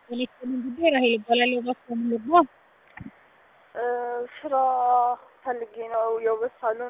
የኔ ጉዳይ ራሄል እባላለሁ። እባክዎ ምን ልርዳዎ? ስራ ፈልጌ ነው የውበት ሳሎን።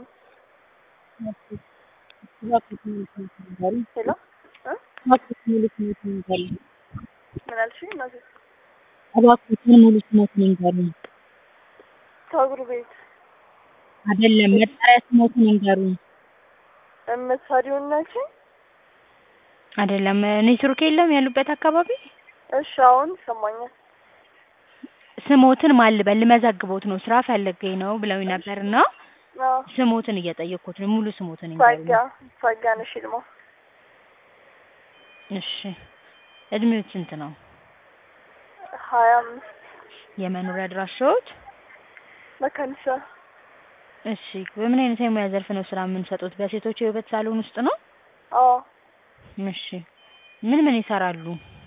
እባክዎት ሙሉ ስምዎትን ይንገሩኝ? ሄሎ እ እባክዎት ሙሉ ስምዎትን ይንገሩኝ? ምን አልሽኝ እናቴ? እባክዎትን ሙሉ ስምዎትን ይንገሩኝ? ፀጉር ቤት አይደለም መጠሪያ ስምዎትን ይንገሩኝ? የምትሰሪውን ነው ያልሽኝ? አይደለም ኔትወርክ የለም ያሉበት አካባቢ? እሺ አሁን ይሰማኛል። ስምዎትን ማን ልበል ልመዘግቦት ነው ስራ ፈልጌ ነው ብለውኝ ነበር እና አዎ ስምዎትን እየጠየቅኩት ነው ሙሉ ስምዎትን ይንገሩኝ? ጸጋ ጸጋነሽ ይልማ። እሺ እድሜዎት ስንት ነው? ሀያ አምስት የመኖሪያ አድራሻዎት? መካኒሳ እሺ በምን አይነት የሙያ ዘርፍ ነው ስራ የምንሰጥዎት? በሴቶች የውበት ሳሎን ውስጥ ነው? አዎ እሺ ምን ምን ይሰራሉ?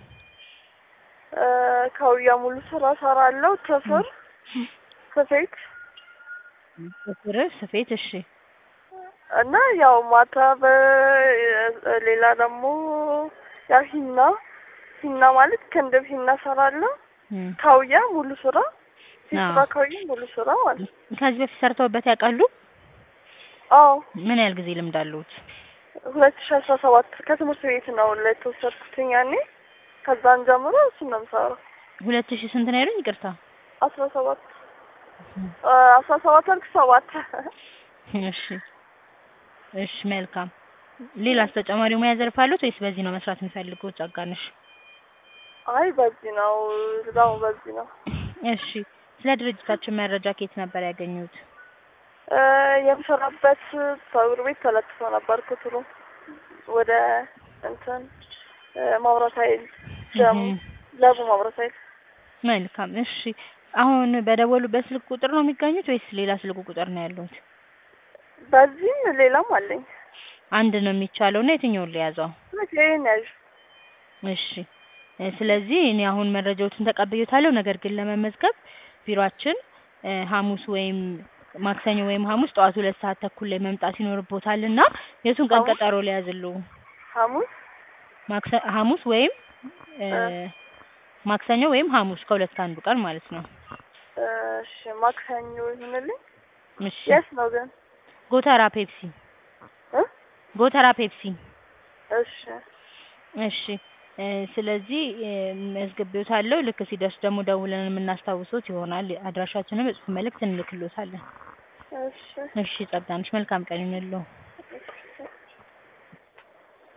ካውያ ሙሉ ስራ እሰራለሁ። ጥፍር፣ ስፌት ጥፍር፣ ስፌት እሺ እና ያው ማጠብ ሌላ ደግሞ ያው ሂና ሂና ማለት ክንድብ ሂና እሰራለሁ። እም ካውያ ሙሉ ስራ ፊት አዎ። ስራ ካውያ ሙሉ ስራ ማለት ነው። ከዚህ በፊት ሰርተውበት ያውቃሉ? አዎ ምን ያህል ጊዜ ልምድ አለዎት? ሁለት ሺ አስራ ሰባት ከትምህርት ቤት ነው ለተወሰድኩትኝ ያኔ ከዛን ጀምሮ እሱን ነው የምሰራው። ሁለት ሺህ ስንት ነው ያሉኝ? ይቅርታ አስራ ሰባት አስራ ሰባት አልክ ሰባት እሺ እሺ መልካም። ሌላስ ተጨማሪ ሙያ ዘርፍ አለዎት ወይስ በዚህ ነው መስራት የሚፈልጉት ጸጋነሽ? አይ በዚህ ነው እዛው በዚህ ነው እሺ ስለ ድርጅታችን መረጃ ከየት ነበር ያገኙት? የምሰራበት ፀጉር ቤት ተለጥፎ ነበር ክትሉ ወደ እንትን ማብራት ኃይል ደግሞ እህም። ለቡ ማብራት ኃይል መልካም እሺ አሁን በደወሉበት ስልክ ቁጥር ነው የሚገኙት ወይስ ሌላ ስልክ ቁጥር ነው ያለዎት? በዚህም ሌላም አለኝ። አንድ ነው የሚቻለው እና የትኛውን ልያዘው? ይሄን ያዥ እሺ እ ስለዚህ እኔ አሁን መረጃዎትን ተቀብዬዎታለሁ። ነገር ግን ለመመዝገብ ቢሯችን እ ሐሙስ ወይም ማክሰኞ ወይም ሐሙስ ጠዋት ሁለት ሰዓት ተኩል ላይ መምጣት ይኖርብዎታል እና የቱን ቀን ሐሙስ? ቀጠሮ ልያዝልዎ? ሐሙስ ማክሰ ሐሙስ ወይም እ እ ማክሰኞ ወይም ሐሙስ ከሁለት ከአንዱ ቀን ማለት ነው። እሺ ማክሰኞ ይሁንልኝ። እሺ የት ነው ግን? ጎተራ ፔፕሲ እ ጎተራ ፔፕሲ እሺ እሺ እ ስለዚህ እ መዝግቤዎታለሁ። ልክ ሲደርስ ደግሞ ደውለን የምናስታውሶት ይሆናል። አድራሻችንን በጽሁፍ መልእክት እንልክልዎታለን። እሺ እሺ ጸጋነሽ መልካም ቀን ይሁንልዎ።